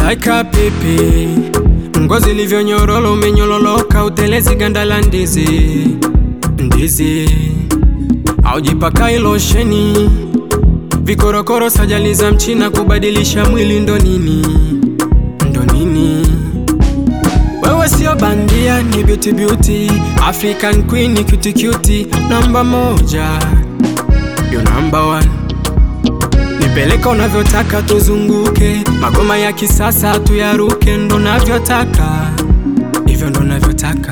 like a pipi, ngozi ilivyonyorolo, umenyololoka, utelezi ganda la ndizi, ndizi aujipakai losheni, vikorokoro, sajali za mchina, kubadilisha mwili ndo nini, ndo nini? Wewe sio bandia, ni beauty beauty, African queen, ni cutie cutie, namba moja, you number one. Nipeleka unavyotaka tuzunguke, magoma ya kisasa tuyaruke, ndo navyotaka, hivyo ndo navyotaka.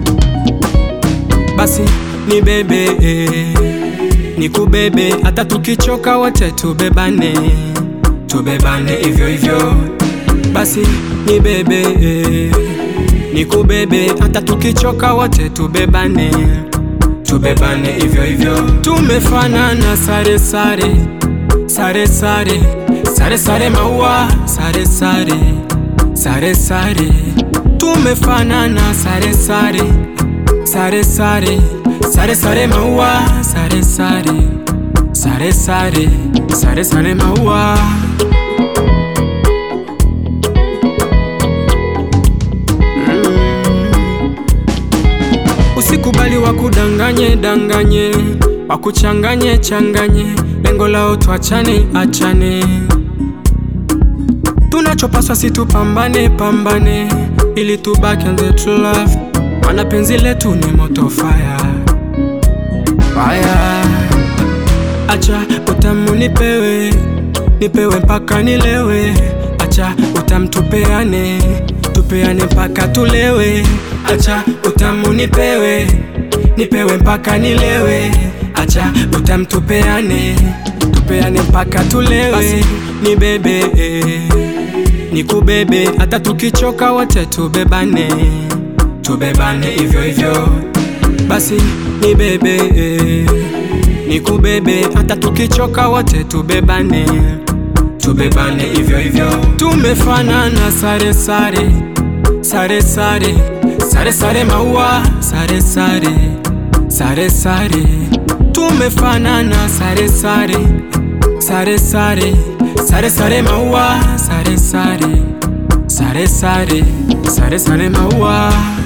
Basi ni bebe eh, ni kubebe, hata tukichoka wote tubebane, tubebane hivyo hivyo. Basi ni bebe eh, ni kubebe, hata tukichoka wote tubebane, tubebane hivyo hivyo. Tumefanana sare sare sare sare sare sare maua sare sare sare sare tumefanana sare sare sare sare sare sare maua sare sare sare sare sare sare maua Usikubali wakudanganye danganye, wakuchanganye changanye, lengo lao tuachane achane. Tunachopaswa si tupambane pambane, ili tubaki on the true love, maana penzi letu ni moto fire fire. Acha utamu nipewe, nipewe mpaka nilewe. Acha utamu tupeane, tupeane mpaka tulewe. Acha utamu nipewe, nipewe mpaka nilewe. Acha utamu tupeane, tupeane mpaka tulewe. Basi ni bebe eh, ni kubebe, hata tukichoka wote tubebane, tubebane hivyo hivyo. Basi ni bebe eh, ni kubebe, hata tukichoka wote tubebane, tubebane hivyo hivyo. Tumefanana sare sare sare sare sare sare maua sare sare sare sare tumefanana sare sare sare sare sare sare maua sare sare sare sare sare sare maua